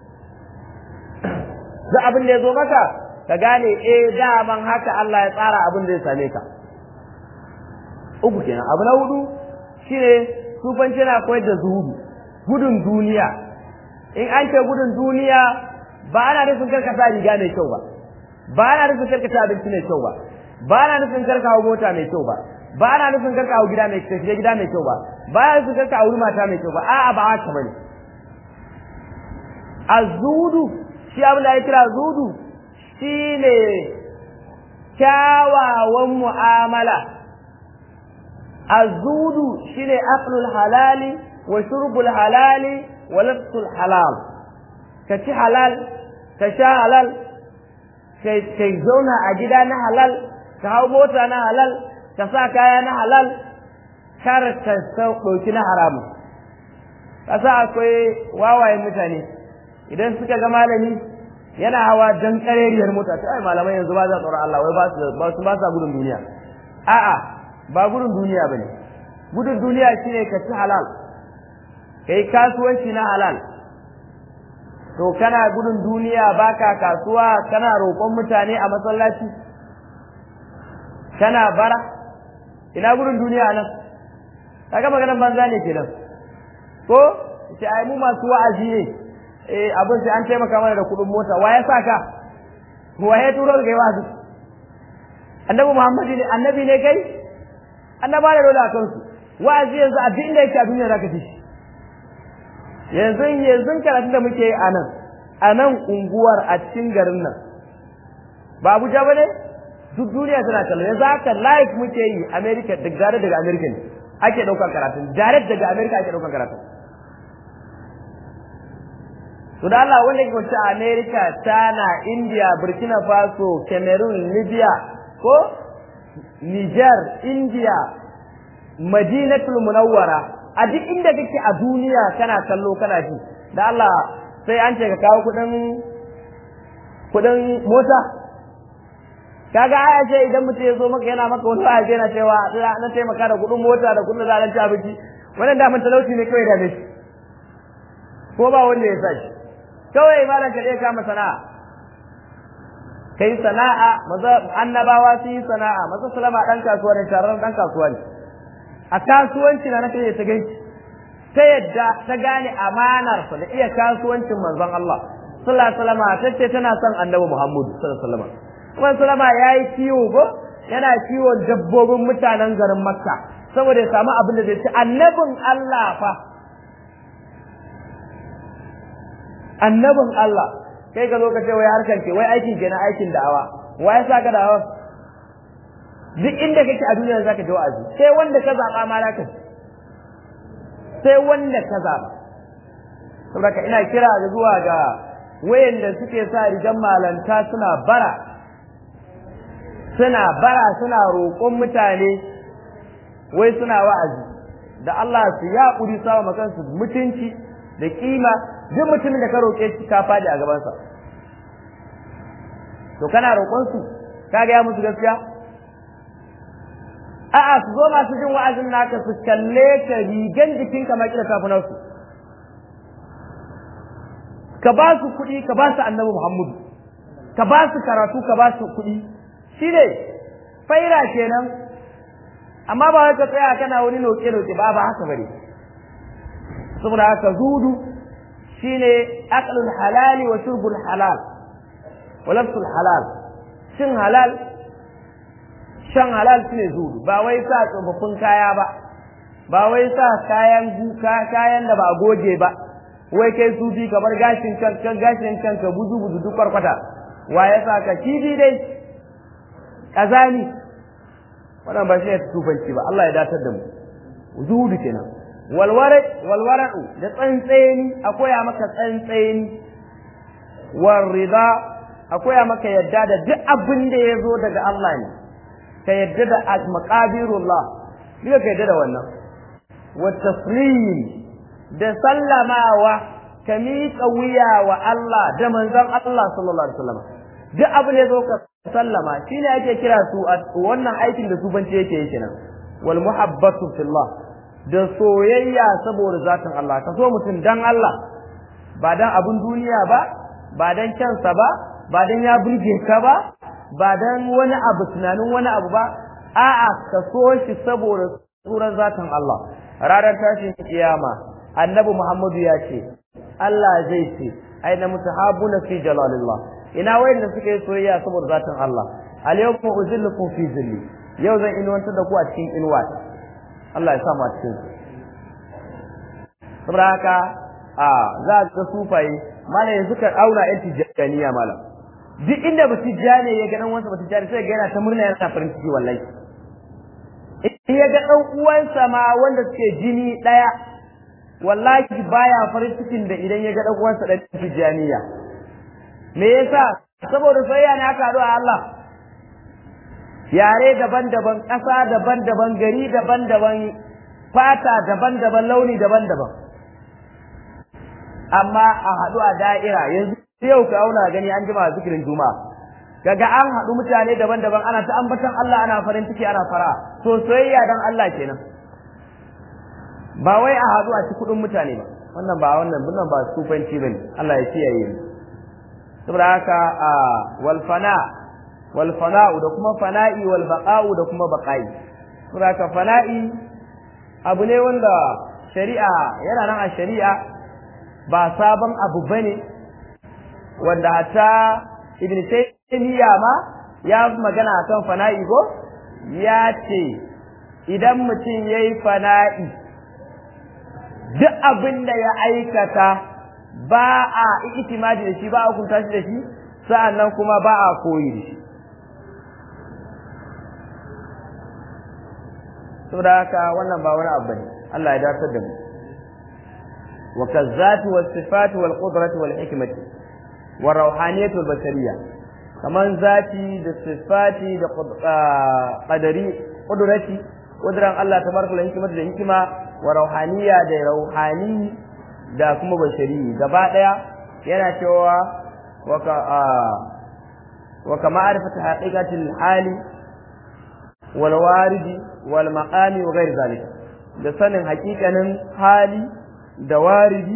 duk abin da ya zo maka ka gane eh daman haka Allah ya tsara abin da ya same ka uku kenan abu na hudu shine sufanci na koyar da zuhudu gudun duniya in an ce gudun duniya ba ana nufin karka sa riga mai kyau ba ba ana nufin karka sa abinci mai kyau ba ba ana nufin karka hau mota mai kyau ba ba ana nufin karka hau gida mai kyau gida mai kyau ba ba ana nufin karka hau mata mai kyau ba a'a ba haka bane azudu shi abin da ya kira zudu shine kyawawan mu'amala azudu shine aqlul halali wa shurbul halali wa labsul halal ka ci halal ka sha halal kai zauna a gida na halal ka hau mota na halal ka sa kaya na halal kar ka ɗauki na haramun kasa akwai wawayen mutane idan suka ga malami yana hawa dan kareriyar mota ta ai malamai yanzu ba za tsoron Allah wai ba su ba su ba sa gudun duniya a'a ba gudun duniya bane gudun duniya shine ka ci halal kai kasuwanci na halal to kana gudun duniya baka kasuwa kana roƙon mutane a masallaci kana bara ina gudun duniya nan kaga maganar banza ne kenan ko ce ai mu masu wa'azi ne eh abin sai an taimaka mana da kuɗin mota wa ya sa ka wa ya turo ga wa'azi annabi Muhammad ne annabi ne kai annaba da dole a kansu wa'azi yanzu a duk inda yake a duniya zaka ji shi yanzu yanzu karatu da muke yi a nan a nan unguwar a cikin garin nan ba Abuja ba ne duk duniya tana kallon yanzu haka live muke yi America da gare daga America ne ake ɗaukar karatun direct daga America ake ɗaukar karatun to da Allah wanda ke wacce America China India Burkina Faso Cameroon Libya ko Niger India Madinatul Munawwara a duk inda kake a duniya kana kallo kana ji da Allah sai an ce ka kawo kudin kudin mota kaga aya ce idan mutum ya zo maka yana maka wani wa'azi yana cewa na taimaka da kudin mota da kudin da ci abinci wannan da mun talauci ne kawai da shi ko ba wanda ya sa shi kawai malam ka kama sana'a kai sana'a maza annabawa su yi sana'a maza salama dan kasuwa ne taron dan kasuwa ne a kasuwanci na nake ta gaishe ta yadda ta gane amanar sa da iya kasuwancin manzon Allah sallallahu alaihi wasallam ta ce tana son annabi Muhammad sallallahu alaihi wasallam kuma sallama yayi kiwo ko yana kiwon dabbobin mutanen garin Makka saboda ya samu abin da zai ci annabin Allah fa annabin Allah kai ka zo ka ce wai harkar ke wai aikin kenan aikin da'awa wa ya saka da'awa duk inda kake a duniya zaka ji wa'azi sai wanda ka zaba ma zaka sai wanda ka zaba saboda ina kira da zuwa ga wayanda suke sa rigan malanta suna bara suna bara suna roƙon mutane wai suna wa'azi da Allah su ya ƙuri sawa makansu mutunci da kima duk mutumin da ka roƙe shi ka faɗi a gabansa to kana roƙon su ka ga musu gaskiya a'a su zo masu jin wa'azin naka su kalle ka rigan jikin ka maki da kafinan su ka ba su kuɗi ka ba su annabi Muhammadu ka ba su karatu ka ba su kuɗi shi ne faira kenan amma ba wai ka tsaya kana wani noke-noke ba ba haka bane saboda haka zudu shine aqlul halali wa shurbul halal wa lafsul halal shin halal shan halal shine zudu ba wai sa tsofaffin kaya ba ba wai sa kayan guka kayan da ba goge ba wai kai sufi ka bar gashin kan kan gashin kan ka buzu buzu duk kwarkwata wa ya sa ka kifi dai kazani wannan ba shi ne tufanci ba Allah ya datar da mu zuhudu kenan walwara walwara'u da tsantseni akwai maka tsantseni war rida akwai maka yadda da duk abin da ya zo daga Allah ne ka yadda da maqadirullah duka ka yadda da wannan wa taslim da sallamawa ka miƙa wuya wa Allah da manzon Allah sallallahu alaihi wasallam duk abin da ya zo ka sallama shine ake kira su wannan aikin da sufanci yake yake nan wal muhabbatu fillah da soyayya saboda zatin Allah ka so mutum dan Allah ba dan abun duniya ba ba dan kyansa ba ba dan ya burge ka ba ba dan wani abu tunanin wani abu ba a'a ka so shi saboda tsuran zatin Allah ranar tashin kiyama annabi Muhammadu ya ce Allah zai ce aina mutahabuna fi jalalillah ina wayanda suka yi soyayya saboda zatin Allah al yawma uzillukum fi zilli yau zan inuwantar da ku a cikin inuwa Allah ya sa mu a cikin su saboda haka a za a ga sufaye malam yanzu ka auna yan tijjaniya malam duk inda ba tijjani ya ga dan wansa ba tijjani sai ga yana ta murna yana farin ciki wallahi in ya ga dan uwansa ma wanda suke jini daya wallahi baya farin cikin da idan ya ga dan uwansa dan tijjaniya me yasa saboda soyayya ne aka haɗu a Allah yare daban-daban ƙasa daban-daban gari daban-daban fata daban-daban launi daban-daban amma a haɗu a da'ira yanzu yau ka auna gani an jima zikirin juma'a kaga an haɗu mutane daban-daban ana ta ambatan Allah ana farin ciki ana fara to soyayya dan Allah kenan ba wai a haɗu a ci kuɗin mutane ba wannan ba wannan wannan ba sufanci bane Allah ya kiyaye mu saboda haka a wal fana wal fana'u da kuma fana'i wal baqa'u da kuma baqa'i saboda haka fana'i abu ne wanda shari'a yana nan a shari'a ba sabon abu bane wanda hatta ibn taymiya ma ya magana akan fana'i ko ya ce idan mutum yayi fana'i duk abin da ya aikata ba a itimadi da shi ba a hukunta shi da shi sa'annan kuma ba a koyi da shi saboda haka wannan ba wani abu bane Allah ya dace da mu wa kazzati was sifati wal qudrati wal hikmati wa rawhaniyati wal bashariyya kaman zati da sifati da qadari qudrati qudran Allah tabaraka wa hikmati da hikima wa rawhaniyya da rawhani da kuma bashari gaba daya yana cewa waka wa kama arifata haqiqatil hali wal waridi wal maqami wa ghairi zalika da sanin haƙiƙanin hali da waridi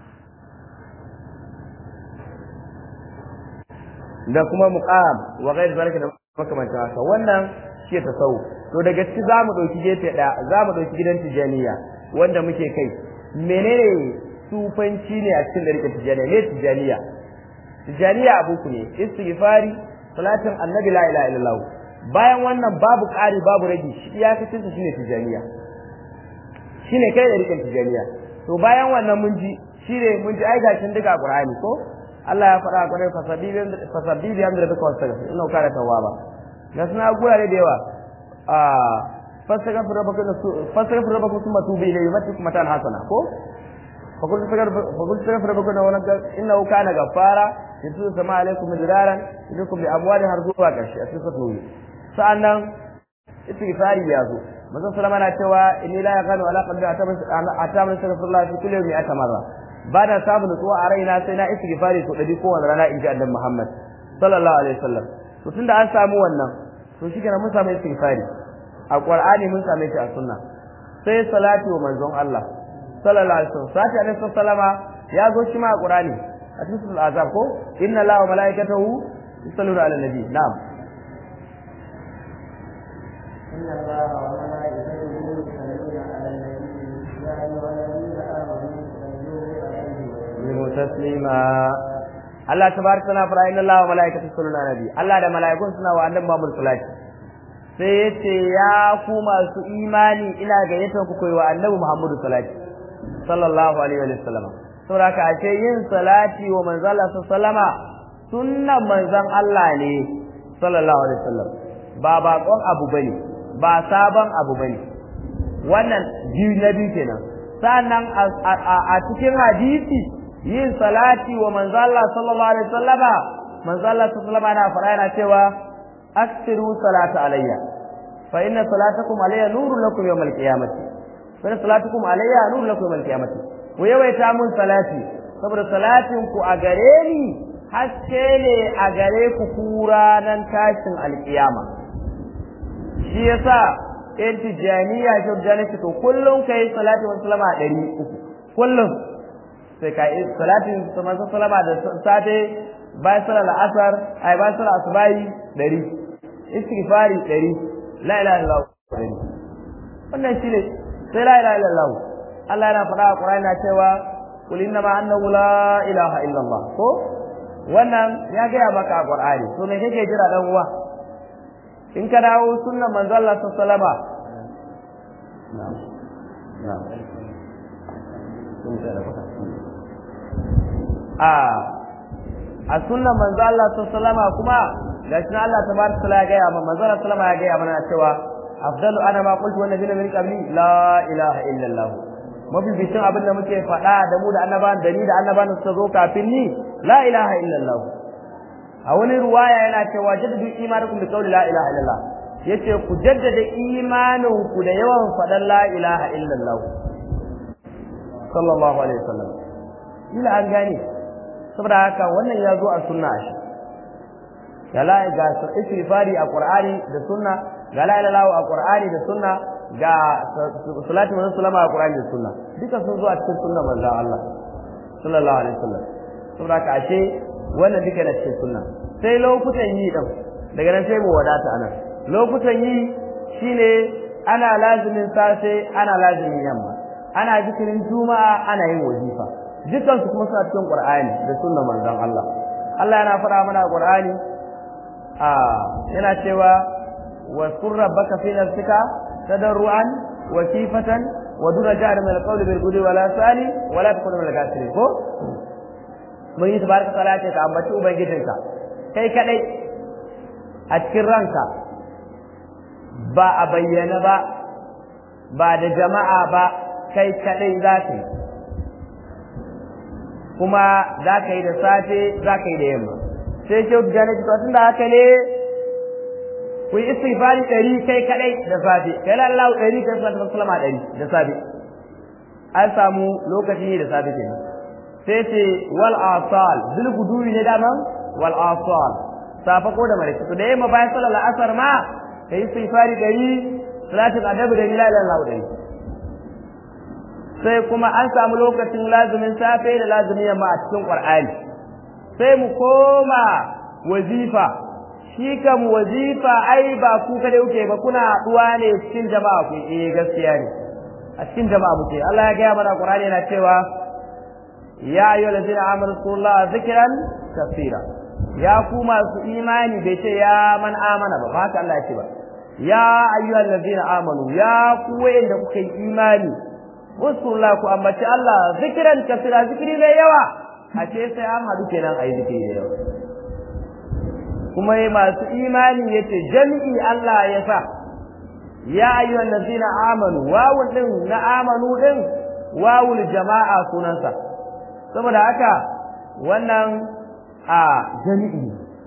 da kuma muqam wa ghairi zalika da makamantan haka wannan shi ta sau to daga ciki zamu dauki gefe daya zamu dauki gidan tijaniya wanda muke kai menene sufanci ne a cikin dariƙar tijaniya ne tijaniya tijaniya abu ku ne istighfari salatin annabi la ilaha illallah bayan wannan babu ƙari babu rage shi iyakacin sa shine tijaniya shine kai dariƙar tijaniya to bayan wannan mun ji shine mun ji ai gashin duka qur'ani ko Allah ya faɗa a ƙwarai fasabbi bi hamdu rabbika wastaghfir innahu kana tawwaba ga suna gurare da yawa a fastaghfir rabbaka fastaghfir rabbaka thumma tubu ilayhi yumatikum matan hasana ko فقلت فقلت استغفر ربكم انه كان غفارا يرسل السماء عليكم مدرارا يدكم باموال هرزوا karshe a cikin sura sa'annan istighfari ya zo manzon sallama na cewa inni la yaqanu ala qalbi atamma astaghfirullah fi kulli yawmi atamarra ba na samu nutsuwa a raina sai na istighfari so ɗari kowane rana in ji annabi Muhammad sallallahu alaihi wasallam to tunda an samu wannan to shi mun samu istighfari a Qur'ani mun same shi a sunna sai salati wa manzon Allah sallallahu alaihi wasallam sati alaihi sallama ya zo shi ma a Qur'ani a cikin suratul azab ko inna Allaha wa malaikatahu yusalluna ala nabi na'am إن الله وملائكته يصلون على النبي يا أيها الذين آمنوا صلوا عليه Yimu taslima Allah tabaraka wa ta'ala inna Allah wa malaikatahu yusalluna ala nabi Allah da malaikun suna wa annabi Muhammad sallallahu alaihi wasallam sai yace ya ku masu imani ina gayyatar ku koyi wa annabi Muhammad sallallahu alaihi wa sallam saboda haka a ce yin salati wa manzon Allah sallama sunnan manzon Allah ne sallallahu alaihi wasallam ba bakon abu bane ba sabon abu bane wannan biyu na biyu kenan sannan a cikin hadisi yin salati wa manzon Allah sallallahu alaihi wasallama manzon Allah sallallahu alaihi wasallam fara yana cewa aksiru salata alayya fa inna salatakum alayya nurun lakum yawmal qiyamati fa inna salatukum alayya nurun lakum yawmal qiyamati ku yawaita mun salati saboda salatin ku a gare ni haske ne a gare ku kura nan tashin alkiyama shi yasa in tijaniya shi tijaniya to kullum kai salati wa sallama a ɗari uku kullum sai ka yi salatin manzo sallama da safe bayan sallar asar ai bayan sallar asubahi ɗari istighfari ɗari la ilaha illallah ɗari wannan shi ne sai la ilaha illallah Allah yana faɗa a Qur'ani na cewa qul inna ma annahu la ilaha illallah ko wannan ya gaya maka a Qur'ani to me kake jira dan uwa in ka dawo sunnan manzo Allah sallallahu alaihi wasallam na'am na'am a a sunnan manzo Allah sallallahu kuma gashi na Allah tabaraka taala ya gaya mana manzo Allah sallama ya gaya mana cewa afdalu ana ma qultu wan nabiyina min qabli la ilaha illa Allah mafi bisin abin da muke faɗa da mu da annabawan da ni da annabawan suka zo kafin ni la ilaha illa Allah a wani ruwaya yana cewa jaddadu imanakum bi qawli la ilaha illa Allah yace ku jaddada imanin ku da yawan faɗan la ilaha illa Allah sallallahu alaihi wasallam ila an gane saboda haka wannan ya zo a sunna shi ga la ga istighfari a qur'ani da sunna ga la ilaha a qur'ani da sunna ga salatu wa sallama a qur'ani da sunna duka sun zo a cikin sunna manzon Allah sallallahu alaihi wasallam saboda haka ashe wannan duka na cikin sunna sai lokutan yi din daga nan sai mu wadata anan lokutan yi shine ana lazimin safe ana lazimin yamma ana zikirin juma'a ana yin wazifa dukkan su kuma suna cikin qur'ani da sunnar manzon Allah Allah yana fara mana qur'ani a yana cewa wa sur rabbaka fi nafsika tadarruan wa khifatan wa duna jahr min al-qawli bil ghudwi wala sali wala takun min al-kafirin ko mun yi tabaraka taala ce ka ambaci ubangijinka kai kadai a cikin ranka ba a bayyana ba ba da jama'a ba kai kadai za ka yi kuma za ka yi da safe za ka yi da yamma sai ce da jana to tun da haka ne ku yi istighfari ɗari kai kadai da safe kai lallahu ɗari kai salatu sallama ɗari da safe an samu lokaci da safe kenan sai ce wal asal bil guduwi ne daman wal asal safa ko da maraice to da yamma bayan sallar asar ma kai istighfari ɗari salatin adabu da la ilaha illallah ɗari sai kuma an samu lokacin lazumin safe da lazumin yamma a cikin Qur'ani sai mu koma wazifa shi kam wazifa ai ba ku kada kuke ba kuna haɗuwa ne cikin jama'a ku eh gaskiya ne a cikin jama'a muke Allah ya gaya mana Qur'ani yana cewa ya ayyuhal ladina amanu sallallahu zikran kaseera ya ku masu imani bai ce ya man amana ba ba haka Allah ya ce ba ya ayyuhal ladina amanu ya ku wayanda kuka yi imani Rasulullah ku ambaci Allah zikiran kasira zikiri mai yawa a ce sai an haɗu kenan a yi zikiri da yawa kuma yi masu imani ya ce jami'i Allah ya sa ya ayyuhan lazina amanu wawun ɗin na amanu ɗin wawul jama'a sunansa saboda haka wannan a jami'i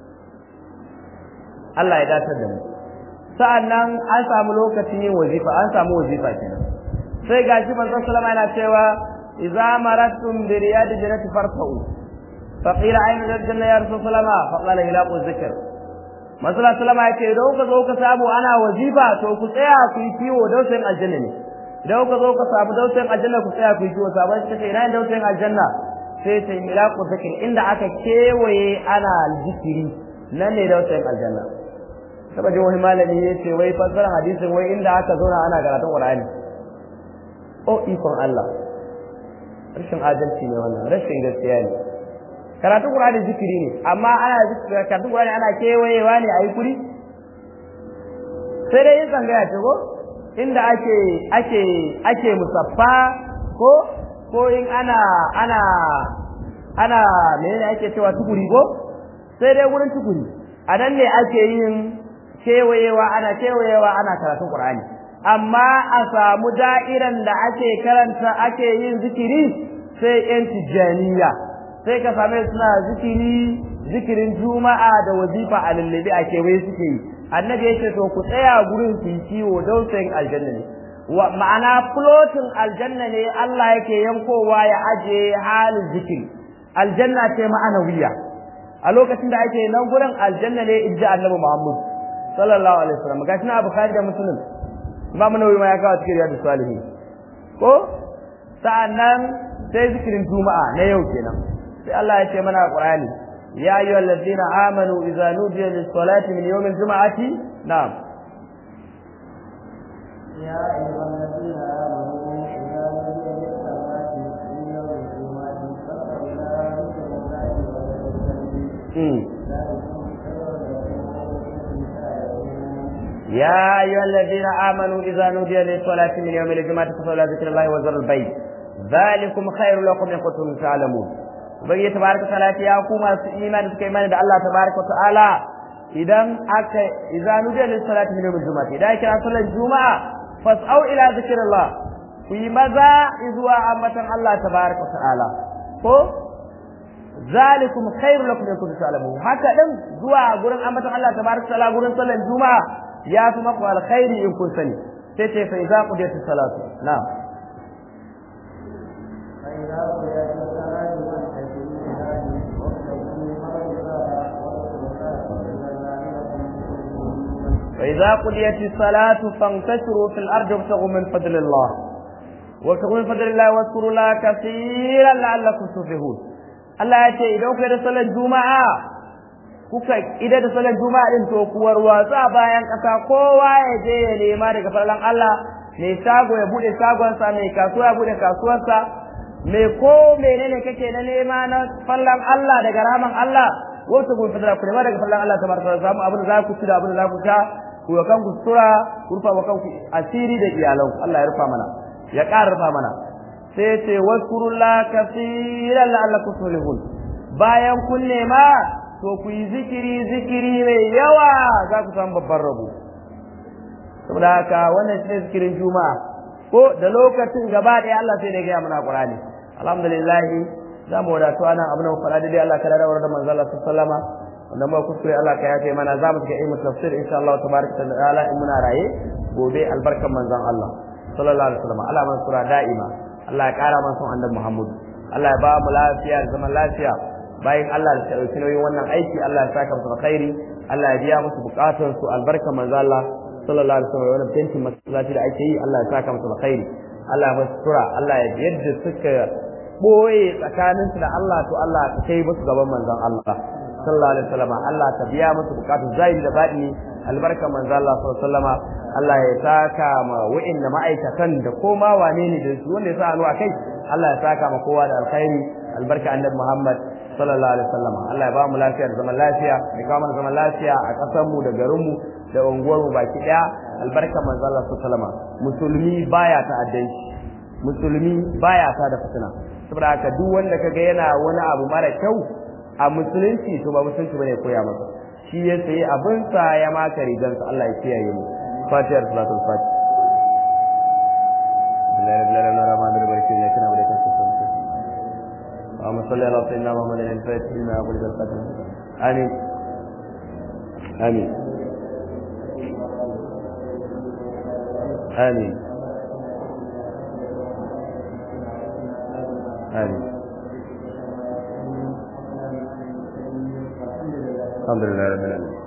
Allah ya datar da mu sa'an nan an samu lokacin yin wazifa an samu wazifa kenan sai gashi manzon sallama yana cewa idza marattum bi riyad jannati farfa'u faqila ayna janna ya rasul sallama faqala hilaqu dhikr masala sallama yace idan ka zo ka samu ana wazifa to ku tsaya ku yi kiwo dausayin aljanna ne idan ka zo ka samu dausayin aljanna ku tsaya ku yi kiwo sabon shi ce ina dausayin aljanna sai ce milaqu dhikr inda aka kewaye ana zikiri nan ne dausayin aljanna taba ji wani malami ya ce wai fassarar hadisin wai inda aka zauna ana karatun Qur'ani o ikon Allah rashin adalci ne wannan rashin gaskiya ne karatun Qur'ani zikiri ne amma ana karatun Qur'ani ana kewayewa ne a yi kuri sai dai yin tsangaya ce ko inda ake ake ake musaffa ko ko in ana ana ana menene ake cewa tukuri ko sai dai wurin tukuri a nan ne ake yin kewayewa ana kewayewa ana karatun Qur'ani amma a samu da'iran da ake karanta ake yin zikiri sai yan tijjaniya sai ka same suna zikiri zikirin juma'a da wazifa a lallabi a kewaye suke yi annabi yake to ku tsaya gurin su kiwo dausayin aljanna ne ma'ana flotin aljanna ne Allah yake yankowa ya aje halin zikiri aljanna ce ma'anawiya a lokacin da ake nan gurin aljanna ne inji annabi Muhammad sallallahu alaihi wasallam gashi na bukhari da muslim imam nawawi ma ya kawo cikin riyadus salihin ko sa'annan sai zikirin juma'a na yau kenan sai Allah ya ce mana a qur'ani ya ayyuhal ladina amanu idza nudiya lis salati min yawmil juma'ati na'am يا أيها الذين آمنوا إذا نودي للصلاة من يوم الجمعة فاسعوا إلى ذكر الله يا أيها الذين آمنوا إذا نودي للصلاة من يوم الجمعة فصلوا إلى ذكر الله وذروا البيع ذلكم خير لكم إن كنتم تعلمون ubangi tabaraka ta'ala ya ku masu imani suka imani da Allah tabaraka ta'ala idan aka idza nudiya lis salati min yawmil jumu'ah idan kira sallar juma'a fas'au ila zikrillah ku yi maza zuwa ambatan Allah tabaraka ta'ala ko zalikum khairu lakum in kuntum ta'lamun haka din zuwa gurin ambatan Allah tabaraka ta'ala gurin sallar juma'a ya fi maku alkhairi in kun sani sai ce fa idza qudiyatis salatu na'am فإذا قضيت الصلاة فانتشروا في الأرض وابتغوا من فضل الله فإذا قضيت الصلاة فانتشروا في الأرض وابتغوا من فضل الله وابتغوا من فضل الله واذكروا الله كثيرا لعلكم تفلحون Allah ya ce idan kuka da salar juma'a kuka idan da salar juma'a din to ku warwatsu a bayan ƙasa kowa ya je ya nema daga farlan Allah mai shago ya bude shagonsa mai kasuwa ya bude kasuwarsa mai ko menene kake na nema na fallan Allah daga raman Allah wasu kun fitara ku nema daga fallan Allah tabaraka wa ta'ala abin da za ku ci da abin da za ku sha ku wa kanku sutura ku rufa wa kanku asiri da iyalanku Allah ya rufa mana ya ƙara rufa mana sai ya ce waskurullah kaseeran la'allakum tuflihun bayan kun nema to ku yi zikiri zikiri mai yawa za ku samu babban rabo saboda haka wannan shi ne zikirin juma'a ko da lokacin gaba ɗaya Allah sai da ya gaya mana Qur'ani alhamdulillah za mu wadatu anan abin da faɗa dai Allah ka da da manzo Allah sallama wanda mu kuskure Allah ka yafe mana za mu ga ilmu tafsir insha Allah tabaraka ta'ala in muna raye gobe albarkan manzon Allah sallallahu alaihi wasallam Allah man sura da'ima Allah ya kara mana son annabi Muhammad Allah ya ba mu lafiya da zaman lafiya bayan Allah da ɗauki nauyin wannan aiki Allah ya saka musu alkhairi Allah ya biya musu bukatun su albarkan manzo Allah sallallahu alaihi wasallam wannan tentin masallaci da ake yi Allah ya saka musu alkhairi Allah ya musu tura Allah ya yadda suka boye tsakanin su da Allah to Allah ka kai musu gaban manzon Allah sallallahu alaihi wasallam Allah ka biya musu bukatun zahiri da batini albarkan manzo Allah sallallahu alaihi wasallam Allah ya saka ma wa'inda ma'aikatan da koma wane ne da su wanda ya sa hannu a kai Allah ya saka ma kowa da alkhairi albarka annabi Muhammad sallallahu alaihi wasallam Allah ya ba mu lafiya da zaman lafiya ya kawo mana zaman lafiya a ƙasar mu da garin mu da unguwar mu baki daya albarka manzo Allah sallallahu alaihi wasallam musulmi baya ta'addanci musulmi baya ta da fitina saboda haka duk wanda kaga yana wani abu mara kyau a musulunci to ba musulunci bane koya masa shi ya sayi abinsa ya maka rigansa Allah ya kiyaye mu فاتحة صلاة الفاتحة بالله رب العالمين الرحمن الرحيم لكن أبدا كنت اللهم صل على سيدنا محمد الفاتح لما أقول بالقدر آمين آمين آمين amin alhamdulillah rabbil alamin